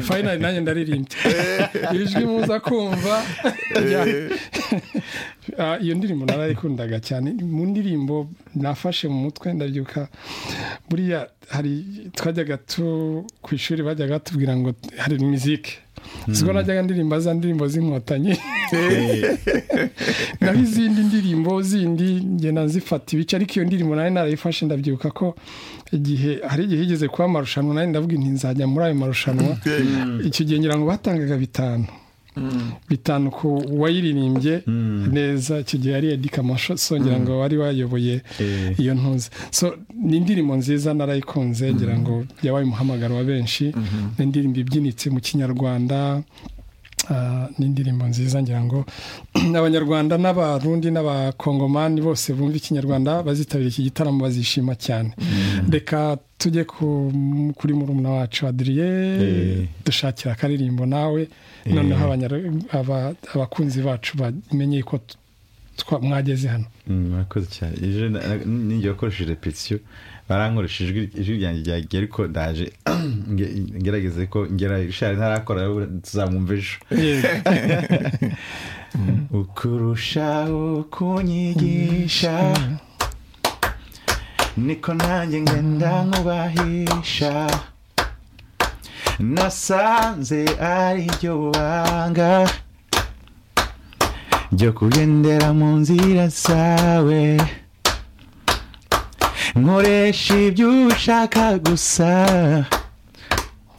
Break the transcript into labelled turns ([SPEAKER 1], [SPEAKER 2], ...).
[SPEAKER 1] fayinari nanjye ndaririmbye ijwi muza kumva iyo ndirimbo narayikundaga cyane mu ndirimbo nafashe mu mutwe ndabyuka buriya hari twajyaga tu ku ishuri bajyaga batubwira ngo hari mizike ubwo najyaga ndirimba za ndirimbo z'inkotanyi naho izindi ndirimbo zindi ngenda nzifata ibice ariko iyo ndirimbo nari narayifashe ndabyibuka ko igihe hari igihe higeze kuba amarushanwa nari ndavuga inti nzajya muri ayo marushanwa icyo gihe ngira ngo batangaga bitanu bitanu ku wayiririmbye neza icyo gihe yari edika masosongera ngo wari wayoboye iyo ntuzi so ni indirimbo nziza narayikunze ngira ngo yabaye umuhamagaro wa benshi ni indirimbo ibyinitse mu kinyarwanda Ah, ni indirimbo nziza ngira ngo abanyarwanda n'abarundi n'abakongomani bose bumva ikinyarwanda bazitabira iki gitaramo bazishima cyane reka tujye ku- kuri murumuna wacu adriye dushakira akaririmbo nawe noneho abanyar- aba- abakunzi bacu bamenye ko t- twa- mwageze hano
[SPEAKER 2] Mm, murakoze cyane ejo na- na- ninjye wakoresheje repetisiyo barankoresha ijwi ijwi ryanjye ryagiye rikodaje nge- ngerageze ko ngera ishari ntarakora tuzamwumva ejo ukurushaho kunyigisha niko nanjye ngenda nkubahisha nasanze ari ryo banga ryo kugendera mu nzira zawe nkoresha ibyo ushaka gusa